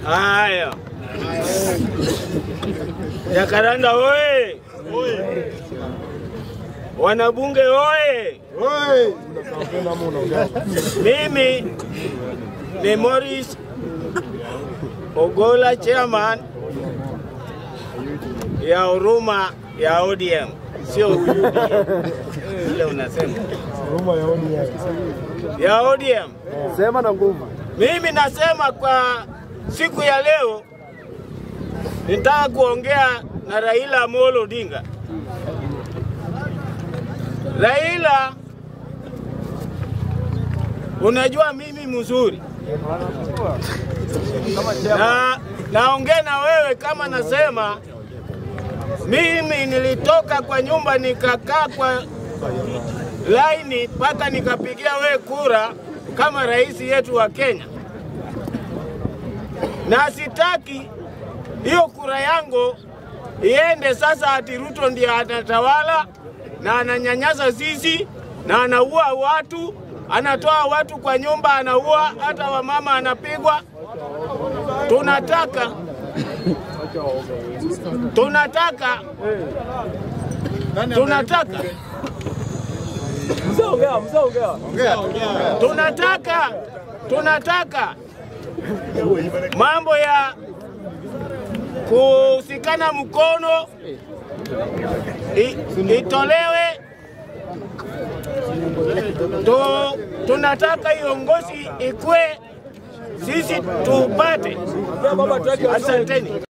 Haya, Jakaranda oye! Wanabunge oye! Mimi ni Morris Ogola, chairman ya huruma ya ODM, sio UDM ile unasema ya ODM. Sema na nguvu. Mimi nasema kwa siku ya leo nitaka kuongea na Raila Amolo Odinga. Raila, unajua mimi mzuri na naongea na wewe kama nasema mimi nilitoka kwa nyumba nikakaa kwa laini mpaka nikapigia wewe kura kama rais yetu wa Kenya, na sitaki hiyo kura yangu iende sasa ati Ruto ndiye anatawala na ananyanyasa sisi na anaua watu, anatoa watu kwa nyumba, anaua hata wamama, anapigwa. Tunataka tunataka tunataka Mzee ongea, mzee ongea. tunataka tunataka mambo ya kusikana mkono i, itolewe tu, tunataka iongozi ikwe sisi tupate. Baba, tuweke Asanteni.